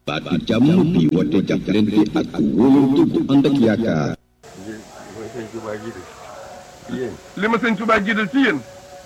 baatu jàmm bi woote jàppalante ak wóolante bu ànd ak yaakaar. ngir mooy sëñ Tuubaa jiital ci yéen li ma sëñ Tuubaa jiital ci yéen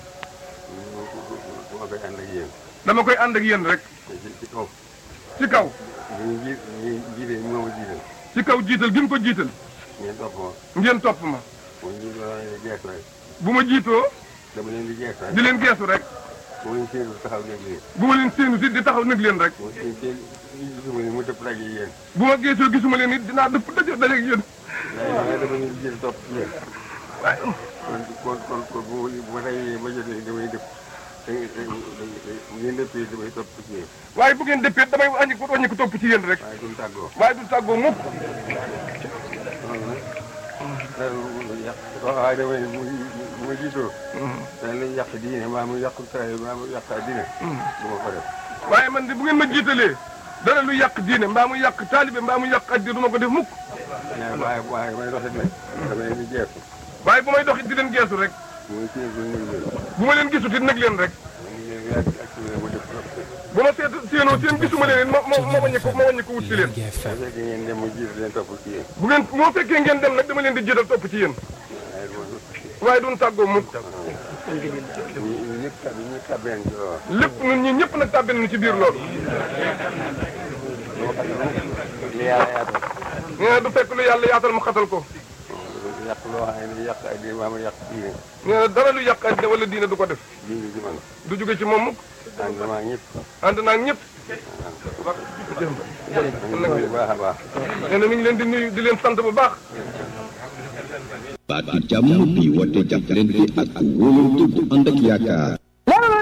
dama koy ànd ak yéen dama koy ànd ak yéen rek ci ci kaw ci kaw ñu ji ñu jiite moom a jiital ci kaw jiital gi mu ko jiital ngeen topp ma ngeen topp ma mu ñu dama leen di geesu rek bu ma jiitoo dama leen di geesu rek di leen geesu rek mu leen séenu taxaw nekk leen bu ma leen séenu si di taxaw nag leen rek mu seen seen gisuma ne mu dëpp daje yéen bu ma geesoo gisuma leen it dinaa dëpp daje daje ak yéen waaye dama leen di jiital topp ci yéen waaye kon kon kon kon bu ma bu ma dajee ba jotee damay dëpp da bu ngeen dëppee damay topp ci yéen waaye bu ngeen dëppee damay wàññi ko wàññi ko topp ci yéen rek waaye duñ tàggoo waaye du tàggoo mukk loolu nag dara lu yàq waaye damay ne bu bu ma jiitoo dana lañ yàq diine maa mu yàq taay maa mu yàq diine du ma ko def waaye man de bu ngeen ma jiitalee dara lu yàq diine mbaa mu yàq taalibe mbaa mu yàq addi du ma ko def mukk mais waaye waaye may doxit nag dama leen di jeexu waaye bu may doxit di leen geesu rek muy séen ko ñu leen bu ma leen gisut it nag leen rek ñu leen yàgg ak ci ma def trop bu ma seet séenoo seen gisuma leen it ma ma ma wàññi ko ma wàññi ko wut si leen bu fekkee ngeen dem mu jiitu leen topp ci yéen bu ngeen moo fekkee ngeen dem nag dama leen di jiital topp ci yéen waaye du ma waaye duñ tàggoo mukk ñu ñu ñëpp tab ñu tabeen ci loolu lépp ñun ñi ñëpp nag tàbbi nañu ci biir loolu li yàlla yaatal nee na du fekk lu yàlla yaatal mu xatal ko yàq loo xam ne yàq ak diine maa mu yàq diine nee na dara lu yàq addi wala diine du ko def diine ci man du jóge ci moom mukk ànd maa ñëpp ànd naa ak ñëpp bu baax a baax nee na mi ngi leen di nuyu di leen sant bu baax baatu jàmm bi woote jàppalante ak wóolante bu ànd ak yaakaar. déglu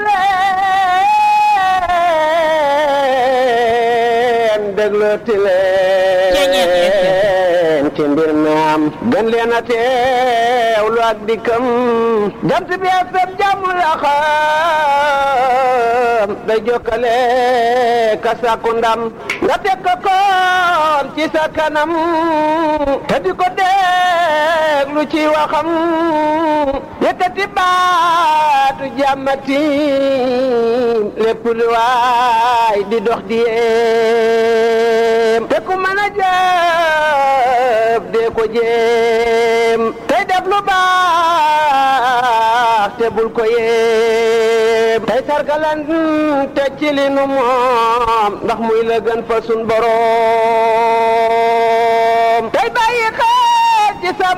leen déglooti leen ci mbir mi am gën leen a teewlu ak dikkam jant bi ak sab jàmm la xam day jokkale ka sàkku ndam nga teg ko koon ci sa kanam te di ko déglu ci waxam yëkkati baatu jàmmati lépp lu waay di dox di yéem te ku mën a jëf dee ko jéem tey def lu baax te bul ko yéem tey sargalan te ci li nu moom ndax muy la gën fa sun boroom tey bàyyi xel ci sa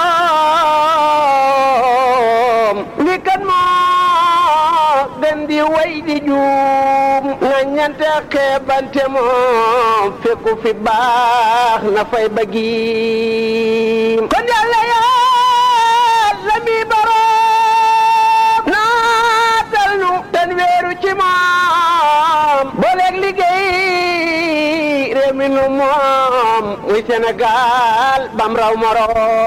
morom li kan moo gën di way di juum na ñante xeebante moom fekku fi baax na fay bëggiim kon yàlla yàlla mi boroom naatal nu ten weeru ci moom booleeg liggéey réew mi nu moom muy Sénégal bam raw moroom